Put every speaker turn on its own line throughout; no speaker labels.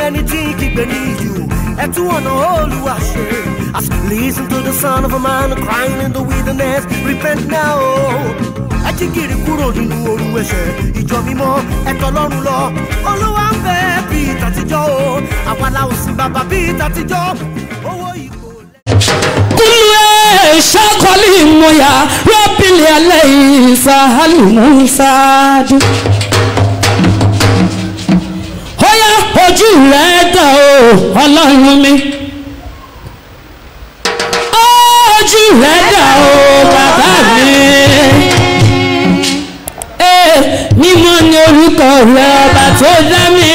ẹni tí ń kígbe ní ìyù ẹ tún ọ̀nà olúwa ṣe. As listen to the son of a man crying in the wilderness repent now. ẹ jí gìrì kúrò nínú oru ẹ̀ṣẹ̀ ìjọ mímọ́ ẹ̀tọ́ lọ́rùn lọ. olúwa ń bẹ bí tàtijọ́ o àwa la ò sí bàbá bí tàtijọ́ owó ìkó.
kúlẹ̀ ṣàkọlì mọ̀yà rọ́bìlì alẹ́ ìsàlù mùsàdù. Óyá ojú rẹ̀ dà o ọlọ́run mi. Ojú rẹ̀ dà o bàbá mi. Ee, mímọ́ ni orúkọ rẹ̀ ọba tó dá mi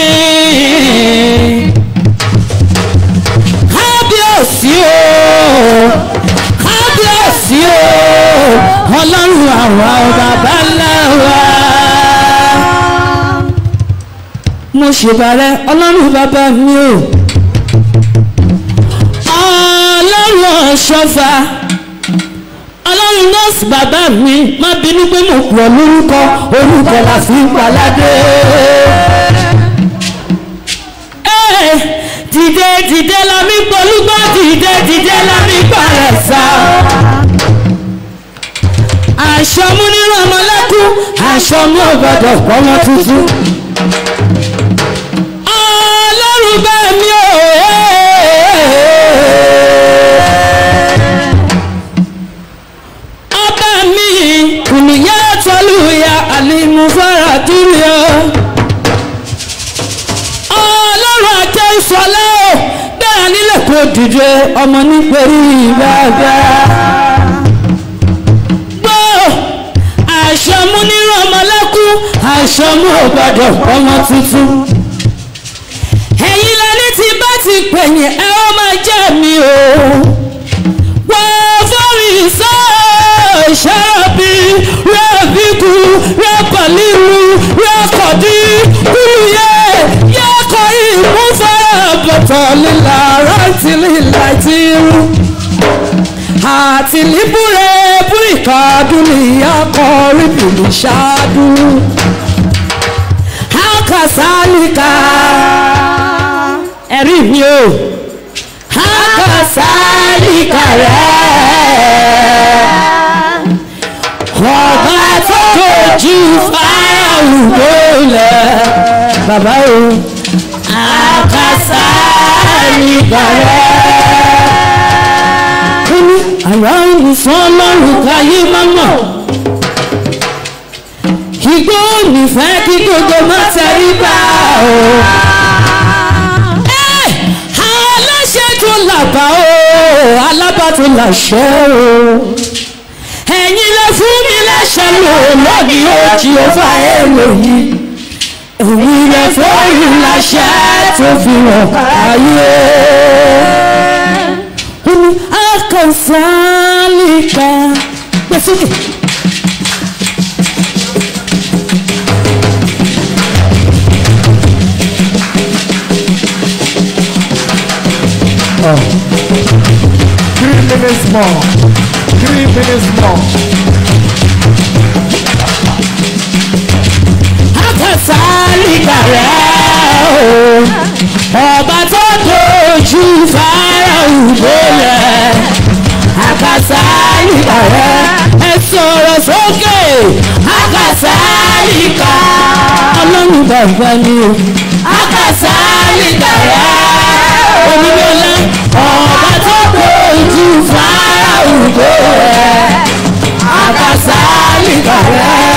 kábíyèsí o kábíyèsí o ọlọ́run àwa bàbá ńlá wa. mo ṣèbàrẹ ọlọ́run bàbá mi o ọlọ́run ọ̀ṣọ́fà ọlọ́run nọ́ọ̀sì bàbá mi má bínú pé mo kú ọ lórúkọ orúkọ la fi ń paládé dìde dìde lami polúgbọ́ dìde dìde lami parẹ́sà. aṣọ mú nínú ọmọlẹ́kùn aṣọ mú ọgbọ́dọ̀ pọ́nmọ tuntun. ọlọ́run bá mi ò ọba mi kùnìyà tọ́lùyà àlìmúfárà túlẹ̀ ọlọ́run àjẹ́ ìsọ̀lẹ́ o bẹ́ẹ̀ nílẹ̀ kó dìde ọmọ nítorí ìgbàgbà. gbọ́ àṣọmú nínú ọmọlẹ́kùn àṣọmú ògbàdọ̀ ọmọ tuntun. ẹ̀yin lẹni tí bá ti pẹ̀yìn ẹ ó máa jẹ́ mi o. wọ́n fọ́rí sọ ṣẹ́rọ̀bì rẹ́bíkù rẹ́pàlíru rẹ́kọ̀dí kúlùyẹ yẹ́kọ̀ ìmúfẹ́rẹ́ bọ̀tọ̀ lílà rántí lílà tí rú. àti líbúrẹ́ búrìkàdún ní akọrin bìlì ṣáádú. akasálíkà ẹ̀rí mi o akasálíkà rẹ̀ ọba tó kojú fáwọn lólẹ̀ bàbá o àkàsà nígbàrẹ́. ó ní àrà ìfọ́n lọ́rùn káyé mọ́mọ́ igbó nífẹ̀ kí gbogbo má tẹrí bá o. Ẹ́, aláṣẹ tó làbà o alábà tó làṣẹ o ẹ̀yin lè fún mi lẹ́sẹ̀ lò lónìí ó jí ó fà èrò yìí èyí lè fóyún láṣẹ tó fi hàn ayé. ó ní akọ̀sálíkà gbèsè.
Three minutes more. Three minutes more.
akọ̀sálíkà rẹ̀ o ọba tó dojú fáráhùn gbólẹ̀ akọ̀sálíkà rẹ̀ ẹ sọ̀rọ̀ sókè akọ̀sálíkà ọlọ́run bàbá mi o akọ̀sálíkà rẹ̀ onílọ́lá ọba tó dojú fáráhùn gbólẹ̀ akọ̀sálíkà rẹ̀.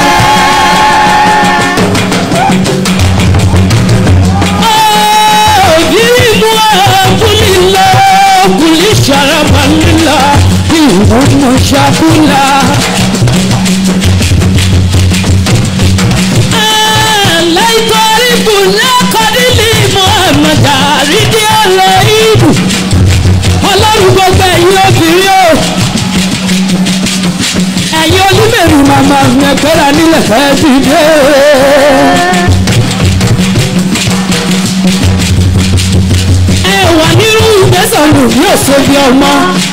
Ìmú àkúlìlá kùlì ṣàràbàlìlá ìwọ̀n ṣàkúlà. Láìpẹ́rì bùnà kọ́dílì Muhammad àrídí ọ̀rọ̀ ìlú. Ọlọ́run gbogbo ẹ̀yin obìnrin o. Ẹ̀yin onímẹ̀rù màmá ẹgbẹ́ra nílẹ̀ fẹ́ dìde. ẹ wà nínú ìgbésẹ̀ lù ní òṣèlú ọmọ.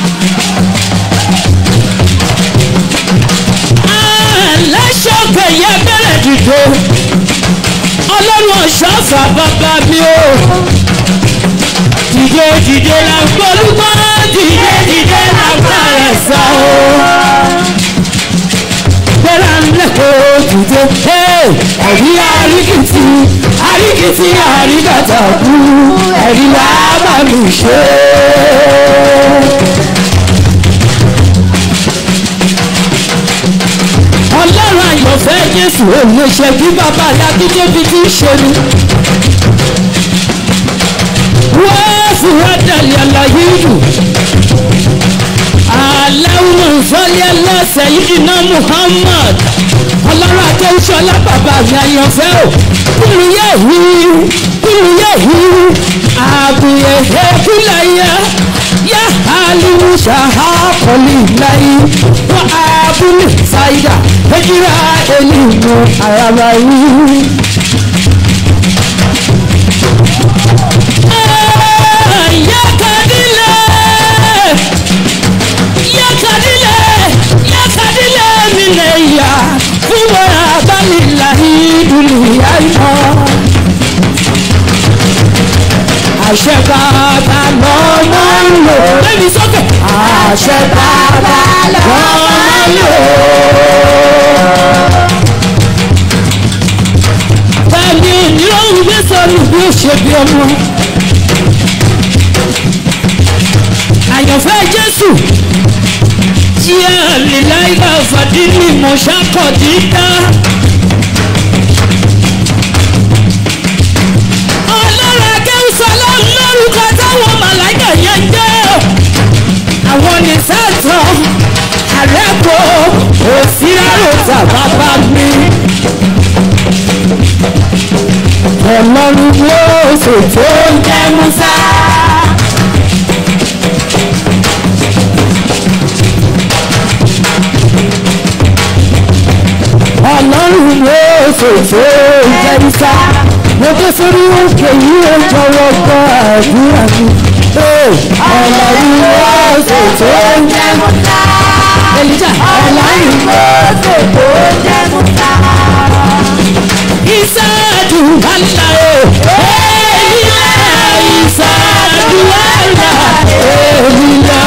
aláṣọ́kẹ̀ yẹ bẹ̀rẹ̀ dìde ọlọ́run ọ̀ṣọ́fà bàbá mi o dìde dìde la gbólúgbọ́ dìde dìde la gbàrẹ̀ sá o. gbéra ńlẹ́kọ̀ọ́ dìde ẹ̀rí àríkìtì àríkìtì àríkàtà kú ẹ̀rí wàá bá mi ṣe. ọlọ́run àyànfẹ́ jésù òun ṣe bí bàbá alábídébi ti ń ṣe ni. wọ́n fi wá dàlẹ́ àlàyé ìlú. aláwọ̀ ìfọ́lẹ́ ẹlẹ́sẹ̀ yìí ná muhammad ọlọ́run akẹ́wùsọ́lá bàbá mi àyànfẹ́ o kúrú yẹ̀ hí kúrú yẹ̀ hí àbúyẹ̀ ẹ̀kúlẹ̀ yẹ yẹ alimu sahakoli layi wa abuli saida ejira elimu araba yi. yakadile yakadile yakadile mileya fún wa abalilayi dunuya yọ àṣẹ bàbá lọ́mọ ń lò. Bẹ́ẹ̀ni sókè. àṣẹ bàbá lọ́mọ ń lò. Bẹ́ẹ̀ni ìrọ̀rùn gbé sọ̀rọ̀ bí ó ṣe bí ọmọ. Àyànfẹ́ Jésù tí a lè láyé fàdílì mọ̀ṣákọ̀dí dá. ọlọ́run akẹ́wùsọ̀lá lórúkọ táwọn màláìkà yẹn jẹ́ àwọn ní sẹ́tọ̀ àrẹ́pọ̀ òsínáròtà bàbá mi. ọlọ́run ló ṣètò jẹ́ musa. ọlọ́run ló ṣètò jẹ́ musa mo dé sórí òkè yìí ó jọwọ́ gbọ́ àdúrà mi. ọlọ́run ló ṣètò jẹ́ musa. èlìjà ọlọ́run ló ṣètò jẹ́ musa. ìsáàdù àlà o. èyílá ìsáàdù àlà èyílá.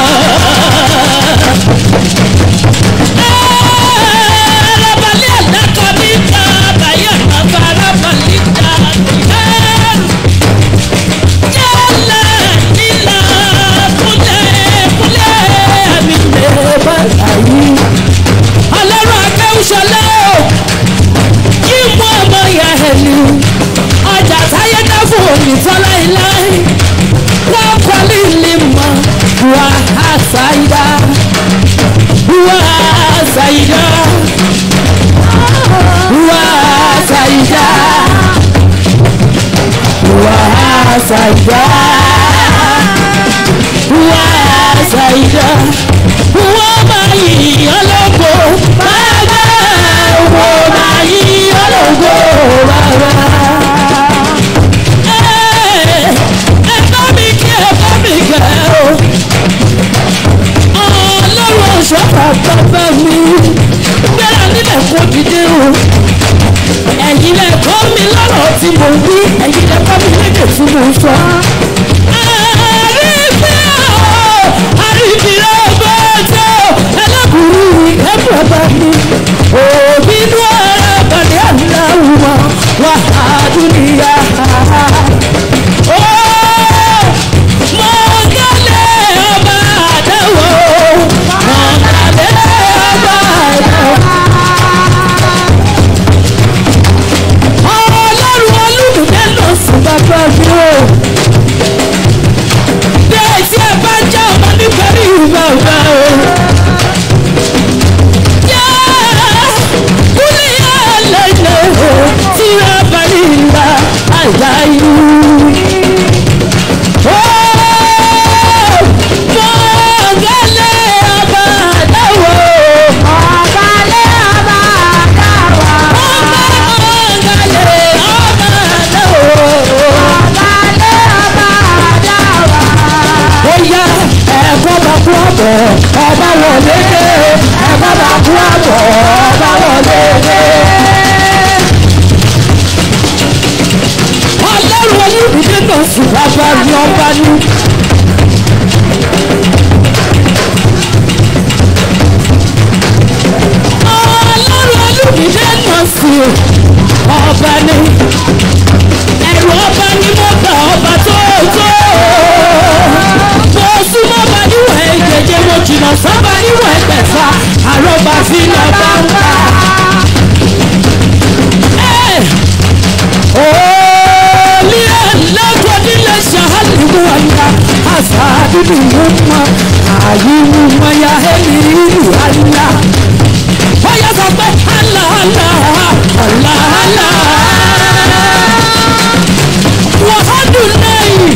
Arabalẹ̀ àdàkọ̀ níta bàyẹ̀ bàbá arabalẹ̀ dàbí ẹ̀rù. Yálà nílà kúlẹ̀ kúlẹ̀ àmì lè bá láyé. Ọlọ́run akẹ́wùsọ̀lẹ́ o, kí mú ọmọ ìyá ẹ̀ ní. Ọjà táyé dá fún òní tọ́lá ilé. Wọ́n kọ́ lílì mọ́ wà á ṣàyídá. Wà á ṣàyídá. Wà á ṣàyídá. Wà á ṣàyídá. Wà á ṣàyídá. Wọ́n máa yí ọlọ́gbọ́ bàbá. Wọ́n máa yí ọlọ́gbọ́ bàbá. Ẹ ẹ bá mi kí ẹ bá mi kẹ́ o ọlọ́run ọ̀ṣọ́fà bàbá mi gbéra nílẹ̀ kó dìde o ẹ̀yin lẹ kọ́ mi lọ́rọ̀ tí mo wí ẹ̀yin lẹ kọ́ mi lédè tí mo sọ. àrífẹ́ o àrífẹ́ ọgbọ́jọ́ ẹlẹ́kùnrin ìkẹ́ bàbá mi òbí inú ara bàdé aláwọ̀ wà á dúnìyà. Mọ̀gálẹ̀ ọba àdáwọ̀ mọ̀gálẹ̀ ọba àdáwọ̀. Ọlọ́run olùdíje lọ sí bàbá mi o. Bẹ́ẹ̀ tí ẹ bá jẹ́ ọmọ nítorí bàbá o. Yá kúlẹ̀ yá lẹ́lẹ̀ tí a bá rí ìlà. jésù bàbá ni ọba ní. ọlọ́run olùdíje náà sí ọba ní. ẹ̀rù ọba ni mo gbà ọba tó tó. mo súnmọ́ bá níwọ̀n ẹ̀jẹ̀jẹ̀ mo jìnnà sábà níwọ̀n ẹgbẹ̀fà àròbá sí lọ́ba ń bá. Asadidu muma, ayi muma ya heliru Allah. Oya sọ pé Allah Allah Allah Allah. Wàhádùn lẹ́yìn.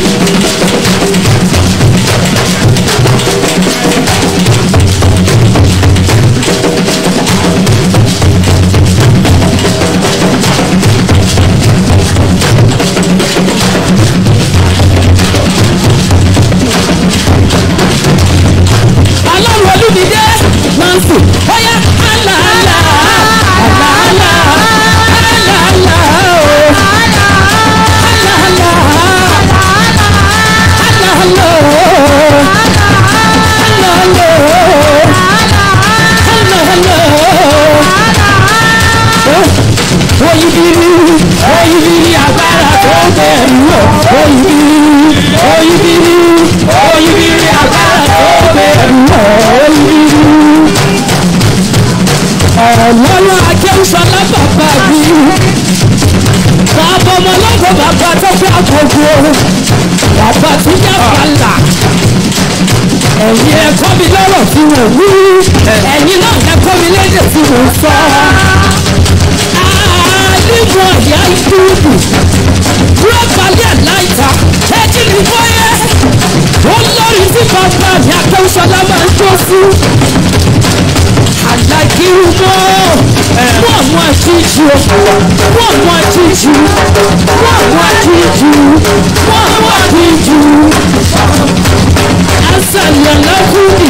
Ọlọ́run olúmídé Nancy bóyá àlà àlà àlà àlà àlà àlà o àlà àlà àlà àlà àlà o àlà àlà o àlà àlà o. Oyibiri oyibiri agbára tó bẹ̀rù o oyibiri oyibiri oyibiri agbára tó bẹ̀rù o oyibiri. Ọlọ́run Akẹ́wùsọ̀lá bàbá mi. Bàbá ọmọ ọlọ́gbọ̀n bàbá tó fẹ́ àgbògbò. Bàbá tó yá bàlà. Ẹ̀yin ẹ̀kọ́ mi lọ́rọ̀ tí mo wí. Ẹ̀yin náà ẹ̀kọ́ mi lédè tí mo sọ. Àdìmọ̀ ìyá ìdúdù. Rọ́bàlì àláìta. Ẹ̀jì ní bọ́yẹ́. Olórí tí bàbá mi Akẹ́wùsọ̀lá máa ń jó sí àdàkìrúmọ́ wọ́n mú àjíjù wọ́n mú àjíjù wọ́n mú àjíjù wọ́n mú àjíjù asàlẹ̀lẹ́kùnì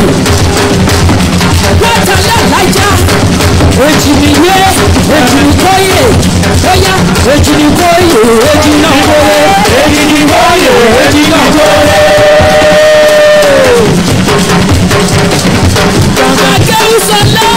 wọ́tàlẹ́lájà èjìnìyé èjìnìkóyè bóyá èjìnìkóyè èjìnàkóyè èjìnìkóyè èjìnàkóyè. Akẹ́wùsọ̀lá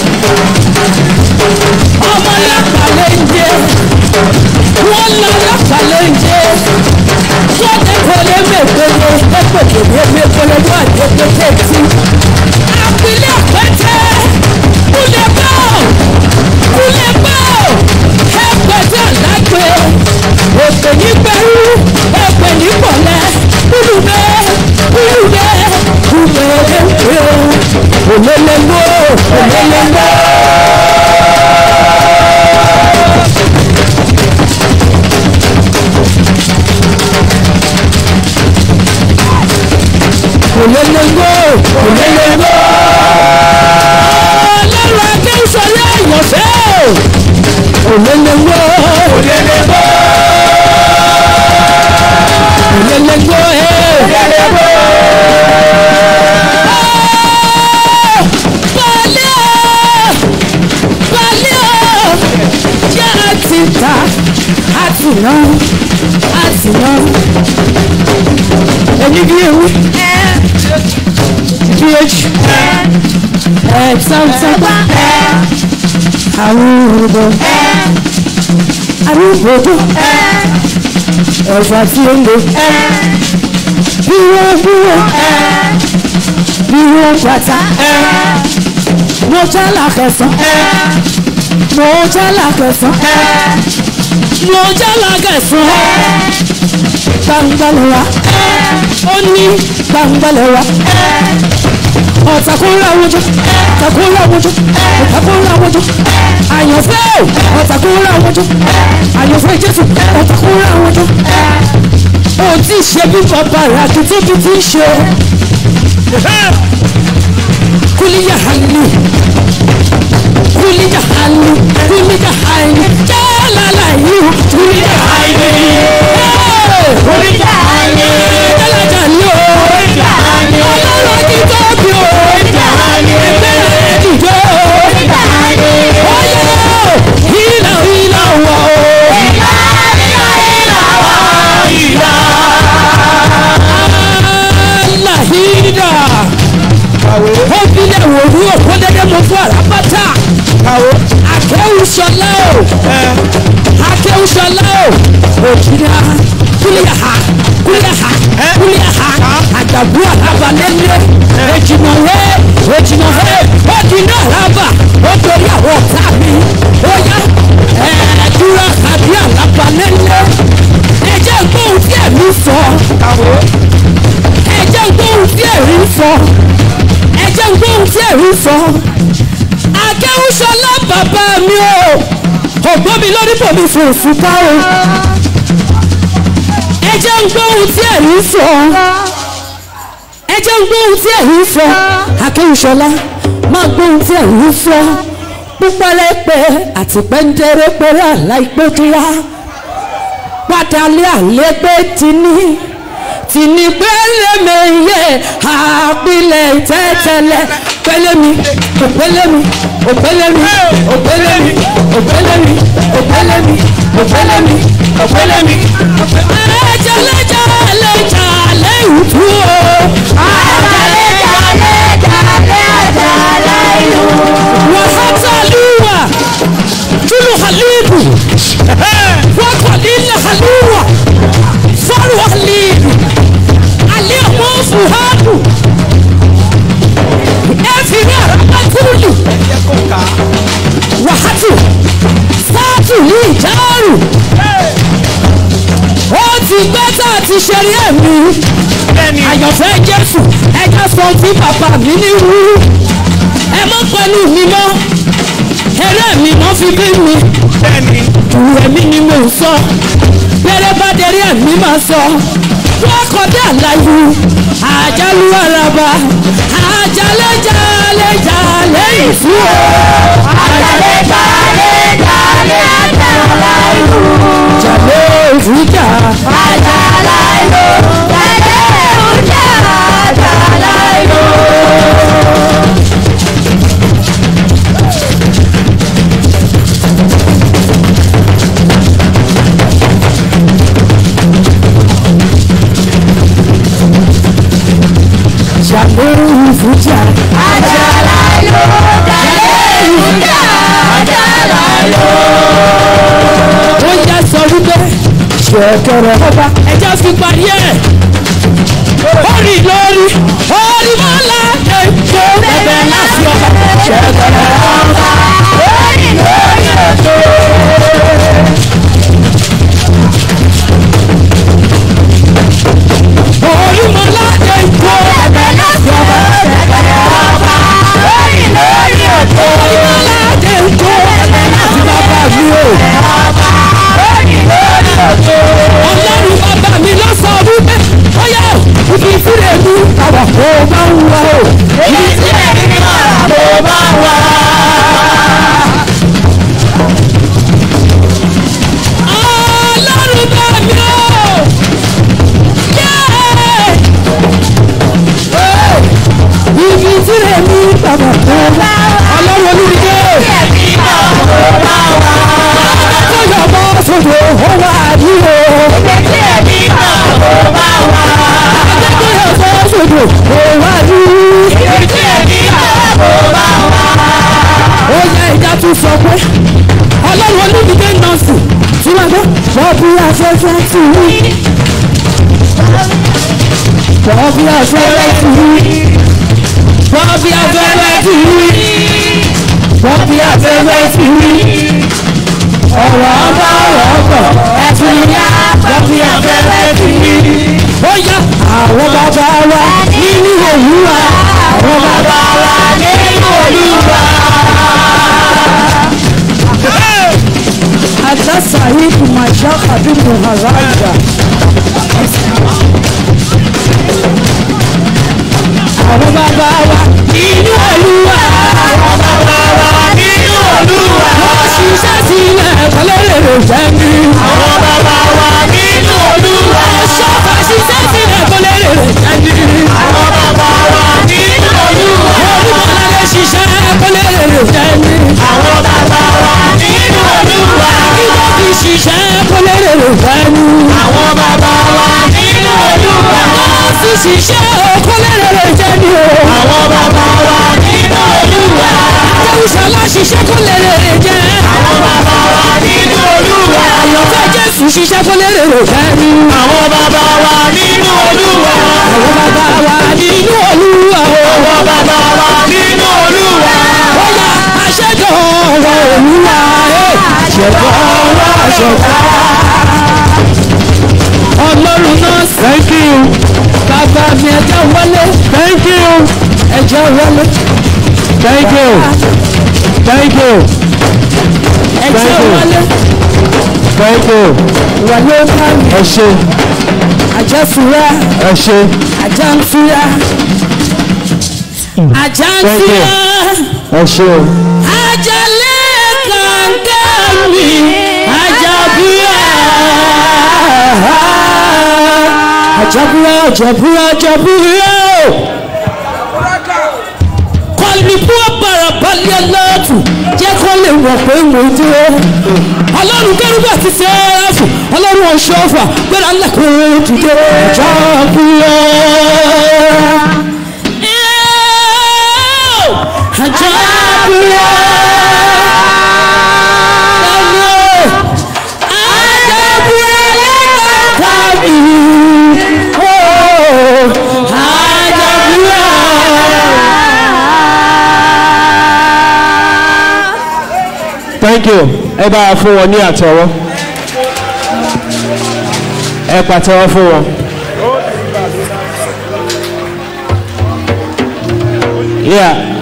ọmọ lápàlẹ̀ ń jẹ wọ́n lọ lápàlẹ̀ ń jẹ sọ́dẹ̀ kọ́lé mẹ́gbẹ́lẹ́ ẹgbẹ̀gbẹ̀ mẹ́gbẹ́lẹ́ wà jẹ́gbẹ́jẹ́ tí. Àpilẹ̀ pẹ́tẹ́ kúlẹ̀ bọ́ kúlẹ̀ bọ́ ẹgbẹ̀tẹ̀ lágbè èpè ní pẹ̀lú èpè ní pọ̀lẹ́ kúlùmẹ́ kúlùmẹ́ kúlùmẹ́ òlélẹ́gbó òlélẹ́gbó. òlélẹ́gbó òlélẹ́gbó. ọlọ́run akéwùsọ̀lá ìyọ̀fẹ́ òlélẹ́gbó òlélẹ́gbó. òlélẹ́gbó òlélẹ́gbó. àti ta àti ná àti ná ẹni bí ewu bí ejì ẹ sáńsáńpá àwọn òrùbọ arúgbòdò ẹ̀fà tí ó ń lò bí wọ́n bí wọ́n bí wọ́n pàtà mo jẹ́ làkẹsàn mo jẹ́ làkẹsàn mo jẹ́ làkẹsàn gbangbalẹ̀ wa ó ní gbangbalẹ̀ wa ọ̀tàkùnrin àwùjọ ọ̀tàkùnrin àwùjọ ọ̀tàkùnrin àwùjọ àyànfẹ́ o ọ̀tàkùnrin àwùjọ àyànfẹ́ jésù ọ̀tàkùnrin àwùjọ ó ti ṣe bí bàbá rẹ̀ àti tóbi ti ń ṣe kúlíyà hàlù kúlíyà hàlù kúlíyà hàlù jálálà yìí kúlíyà hàlù kúlíyà hàlù jálálà yìí kúlíyà hàlù ọlọ́run ti tóbi o kúlíyà hàlù ẹgbẹ́ rẹ̀ dìde o kúlíyà hàlù ọyẹ ìlà ìlà wọ̀ o ìlà ìlà ìlà wọ̀ ìlà òjìlá kúlíàhà kúlíàhà kúlíàhà àjàgbó àlábà lẹ́lẹ́ èjìmọ̀wé èjìmọ̀wé ó di náà lábà ó torí àwọn ọ̀tá mi ó yá ẹ̀ẹ́dúrà àbí àlábà lẹ́lẹ́ ẹ̀jẹ̀ gbóhùn tí ẹ̀mí sọ ẹ̀jẹ̀ gbóhùn tí ẹ̀rí sọ ẹ̀jẹ̀ gbóhùn tí ẹ̀rí sọ akẹ́wùsọ̀lá bàbá mi o ògbọ́n mi lórí bòmí fún òfúta o ẹ̀jẹ̀ gbóhùn tí ẹ̀rí sọ ẹ̀jẹ̀ gbóhùn tí ẹ̀rí sọ akẹ́wùsọ̀lá máa gbóhùn tí ẹ̀rí sọ púpẹ́rẹ́pẹ́ àti pẹ́ńdẹ́rẹ́pẹ́rẹ́ àláìpẹ́ tó wá pátálí àlẹ́gbẹ́ tìní tìní pẹ́lẹ́mẹ̀yẹ àpilẹ̀ tẹ́tẹ́lẹ̀ pẹ́lẹ́mi òpẹ́lẹ́mi òpẹ́lẹ́mi òpẹ́lẹ́mi òpẹ́lẹ́mi òpẹ́lẹ́mi òpẹ́lẹ́mi òpẹ́lẹ́mi. ẹ̀jẹ̀ lẹ́jà lẹ́jà lẹ́yìn tú o. wàhátàlúwà tulu halibu wakọ̀lílẹ̀ haliwa fọ́rù halibu aliyahu fuhadu ẹ̀fìrí àràbàtúlù wàhátù sáàtù ní ìjáàrù ó ti gbẹ́ tá a ti ṣeré ẹ̀mí àyànfẹ́ jésù ẹja sọ tí bàbá mi ní wú ẹ mọ́ pẹ̀lú mi mọ́ eré mi mọ́ fi bí mi ìwé mi ni mo ń sọ bẹ́rẹ̀ bá dẹrí ẹ̀mí máa sọ wọ́n kọjá àlàyé àjálù àràbà àjálẹ̀jálẹ̀jálẹ̀ ìfú o. jàlẹ̀ ìfújà jàlẹ̀ ìfújà ó yẹ sọ wípé ṣẹ̀kẹ̀rẹ̀ ọba ẹja fi parí ẹ̀ orí lórí orí mọ́lá èkó ẹ̀bẹ̀ láti ọba ṣẹ̀kẹ̀rẹ̀ ọba orí lórí èkó. orí mọ́lá èkó ẹ̀bẹ̀ láti ọba ṣẹ̀kẹ̀rẹ̀ ọba orí lórí èkó. orí mọ́lá èkó ẹ̀bẹ̀ láti bàbá mi o. ọlọ́run bàbá mi ló sọ wípé ọyá ibi ìfúre mi àwà kó máa ń wá o. ibi ìfúre mi àwà kó máa ń wá. ọlọ́run bá mi o. ibi ìfúre mi àwà kó máa ọlọ́run olùdíje. kó yọ bọ́ sódò ó wà ní o. Adékòyè fọ́ sódò ó wà ní. Ó yẹ ìjà tún sọ pé ọlọ́run olùdíje nọ́ọ̀sì tí wọ́n gbọ́ wọ́n bí afẹ́fẹ́ tì í. Wọ́n bí afẹ́fẹ́ tì í. Wọ́n bí afẹ́fẹ́ tì í. Wọ́n bí afẹ́fẹ́ tì í. Ọ̀rọ̀ ọba ọ̀rọ̀ ọkọ̀ ẹ̀fìn yá. Wọ́n bí afẹ́fẹ́ tì í. Ó yá àwọn bàbá wa nínú òwúwa. Àwọn bàbá wa nínú òwúwa. Àjàsà yìí kò máa já àdúgbò àrájà. Àwọn bàbá wa nínú òwúwa. Àwọn bàbá wa nínú òwúwa. Wọ́n ṣiṣẹ́ sílẹ̀ kọ́lẹ́rẹ̀ jẹ́ mi. Àwọn bàbá wa nínú òwúwa. Ṣọ́ọ̀bà ṣiṣẹ́ sílẹ̀ kọ́lẹ́rẹ̀ jẹ́ mi. Àwọn bàbá wa nínú òwúwa. Olúmọ̀lẹ́ ṣiṣẹ́ kọ́lẹ́rẹ̀ jẹ́ mi. Àwọn bàbá wa nínú òwúwa. Ìwọ́n fi ṣiṣẹ́ kọ́lẹ́rẹ̀ jẹ́ mi. Àwọn bàbá wa nínú òwúwa. Wọ́n fi ṣiṣẹ́ kọ́lẹ́rẹ̀ jẹ́ mi o. Àwọn bàbá wa nínú òwúwa. Jẹ́wùsọ̀lá ṣiṣẹ́ kọ́lẹ́rẹ̀ jẹ́. Àwọn bàbá wa nínú òwúwa. Àyọ̀fẹ́ Jésù tún ṣiṣẹ́ fún lérè rò fẹ́rí.
àwọn bàbá wa nínú olúwa.
àwọn bàbá wa nínú olúwa o.
àwọn bàbá wa nínú olúwa.
ó yá aṣẹ́gun ọ̀rọ̀ olúwa ẹ̀ ṣẹ̀dá ọ̀rọ̀ àṣẹ̀dá. ọlọ́run náà
thank you
bàbá mi ẹjẹ́ wọlé
thank you
ẹjẹ́ wọlé
thank you thank you
ẹjẹ́
Thank you.
wọlé
thank you
wọlé kárí
ẹ ṣe
àjẹsùrà
ẹ ṣe
àjàǹfìyà
Thank you.
àjàǹfìyà
ẹ ṣe o.
àjàlẹ̀ kàńkẹ́ mi àjàbíyà àjàbíyà àjàbíyà àjàbíyà kọlùbí ọ̀bàrà balẹ̀ lọ́ọ̀tù jẹ́ kó lè wọ̀ pé mo dúró ọlọ́run kẹ́rùbà ti sẹ́ẹ̀fù ọlọ́run ọ̀ṣọ́fà gbéra lẹ́kọ̀ọ́ dìde àjàbíyà. Àjàbíyà. Àjàbíyà lẹ́kọ̀ọ́ mi.
thank you ẹ bá a fún wọn ní àtẹ́wọ́ ẹ pàtẹ́wọ́ fún wọn. yeah